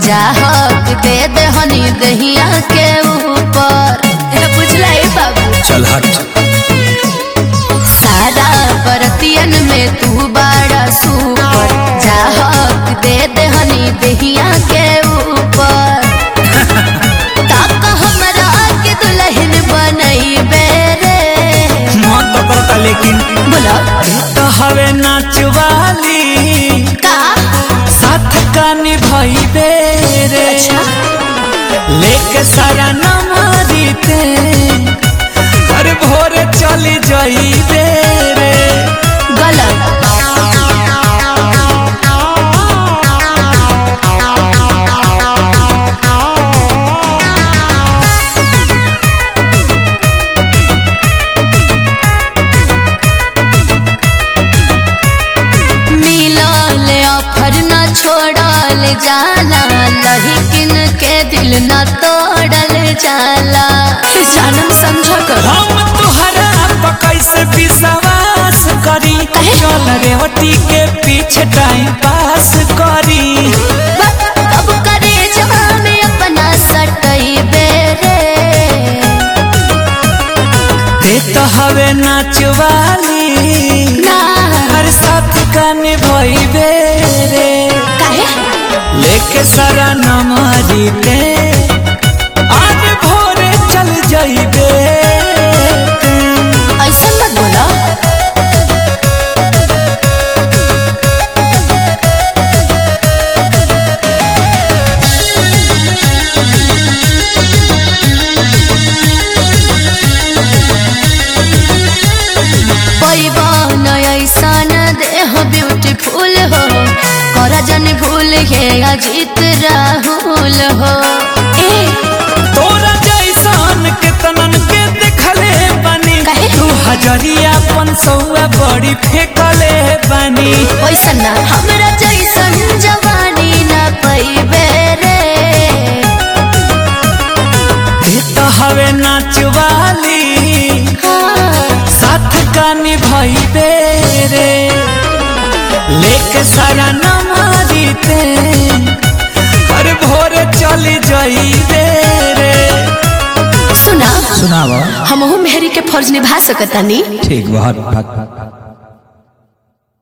चाहक दे दे हनी दहिया के ऊपर ए, बुझला ए बाबू चल हट सारा बरतियन में तू बड़ा सुपर चाहक दे दे हनी दहिया के ऊपर काका हमरा के दुल्हन बनई बेरे मन तो करता लेकिन बोला तो हवे नाचवाली का साथ का निभाई बेरे अच्छा लेके सारा नमारी ते हर भोरे चली जाई बेरे गलत मिलल ऑफर न छोड़ल जाला लहिकिन के दिल न तोड़ल जाला जानम समझ कर हम तुहरा पर कैसे विश्वास करी चल रेवती के पीछे टाइम पास करी अब करे जवान अपना सटई बेरे ते तो हवे नाचवाली ना हर साथ का निभाई बेरे काहे लेके सारा नमारी ते आज भोरे चल जाइबे ऐसा मत बोला पैबन ऐसा न देह ब्यूटीफुल हो कर जन भूल हे अजीत राहुल हो ए तोरा जैसन के तनन के देखले बानी काहे? तू हजरिया पन सौआ बड़ी फेंकले बानी वैसा ना हमरा जैसन जवानी न पैबे रे ते तो हवे नाचवाली हाँ, साथ का निभाई बेरे लेके सारा नमारी ते हर भोरे चली जाई बेरे सुना सुनावा हमहू मेहरी के फर्ज निभा सकतानी ठीक बहुत